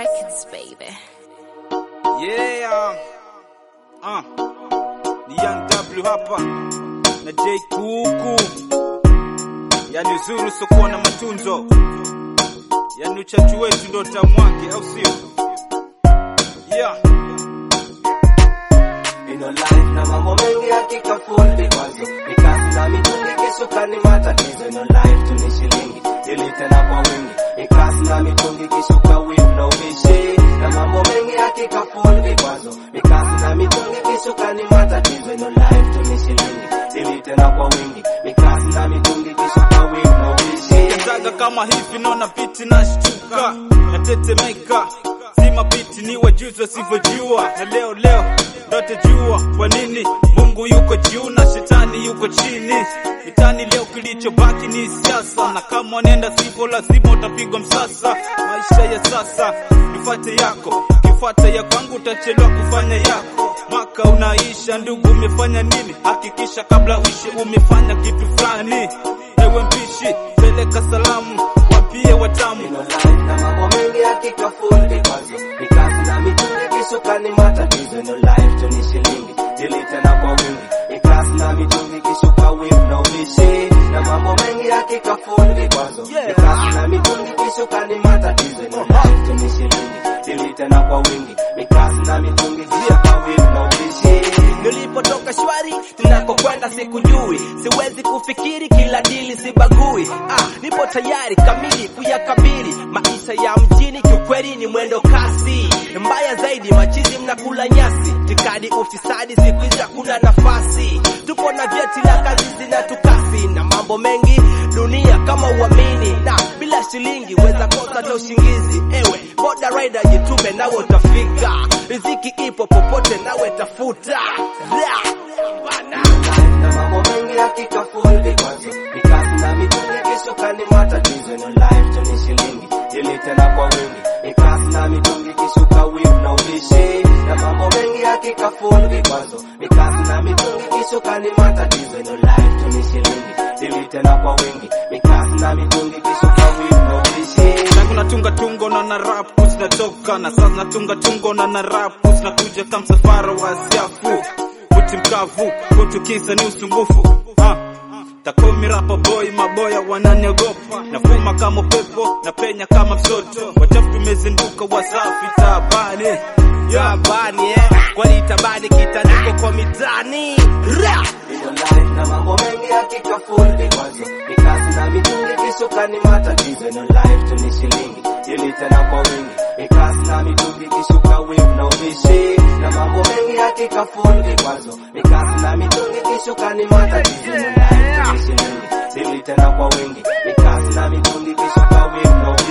Records, baby. Yeah. Uh. Ni Young W hapa na J Kuku, yani uzuri usokuwa na matunzo, yani uchachu wetu ndo tamu wake, au sio? Yeah. Ino life na mambo mengi hakika full vikwazo Mikasi na mitungi kisuka ni matatizo Ino life tu ni shilingi ili tena kwa wingi Mikasi na mitungi kisuka with no vishi Na mambo mengi hakika full vikwazo Mikasi na mitungi kisuka ni matatizo Ino life tu ni shilingi ili tena kwa wingi Mikasi na mitungi kisuka with no vishi Zaga kama hivi naona biti na shtuka natetemeka, zima biti ni wajuzi wasivyojua, na leo leo ndote jua kwa nini Mungu yuko juu na shetani yuko chini. Mitani leo kilichobaki ni siasa, na kama nenda sivyo lazima utapigwa msasa. Maisha ya sasa nifuate yako, kifuata ya kwangu utachelewa kufanya yako. Mwaka unaisha, ndugu, umefanya nini? Hakikisha kabla uishi umefanya kitu fulani. Ewe mpishi, peleka salamu, wapie watamu. Ino life na mambo mengi hakika full vikwazo Mikasi na mitungi kisuka ni matatizo Ino life tu ni shilingi ili tena kwa wingi Mikasi na mitungi kisuka with no vishi Na mambo mengi hakika full vikwazo Mikasi na mitungi kisuka ni matatizo Ino life tu ni shilingi ili tena kwa wingi Mikasi na mitungi kisuka with no vishi Nilipotoka shwari, tunakokwenda sikujui, siwezi kufikiri kila dili sibagui. Ah, nipo tayari kamili kuyakabili maisha ya mjini, kiukweli ni mwendo kasi. Mbaya zaidi, machizi mnakula nyasi, tikadi ufisadi, siku hizi hakuna nafasi. Tupo na vyeti na kazi zinatukasi na mambo mengi dunia kama uamini, na bila shilingi weza kosa hata ushingizi. Ewe boda rider, jitume nawe utafika, riziki ipo popote, nawe tafuta. Ra, bana. na mambo mengi hakika full vikwazo mikasi na mitungi kisuka ni matatizo no life tu ni shilingi ili tena kwa wingi mikasi na mitungi kisuka with no vishi na mambo mengi hakika full vikwazo mikasi na mitungi kisuka ni matatizo no life tu ni shilingi ili tena kwa wingi mikasi na mitungi kisuka with no vishi Tangu natunga tungo na na rap zinatoka na sasa natunga tungo na na rap zinakuja kama msafara wa siafu Uti mkavu kutukisa ni usumbufu ha. Takomi rapa boy maboya wananiogopa nafuma kama upepo na penya kama msoto wachafu tumezinduka wasafi tabani yeah. Tabani eh, kwani tabani kitandiko kwa mitani. Ra, Ino life na mambo mengi hakika full vikwazo mikasi na mitungi kisuka ni matatizo Ino life tu ni shilingi ili tena kwa wingi mikasi na mitungi kisuka with no vishi na mambo mengi hakika full vikwazo mikasi na mitungi kisuka ni matatizo Ino life tu ni shilingi ili tena kwa wingi mikasi na mitungi kisuka with no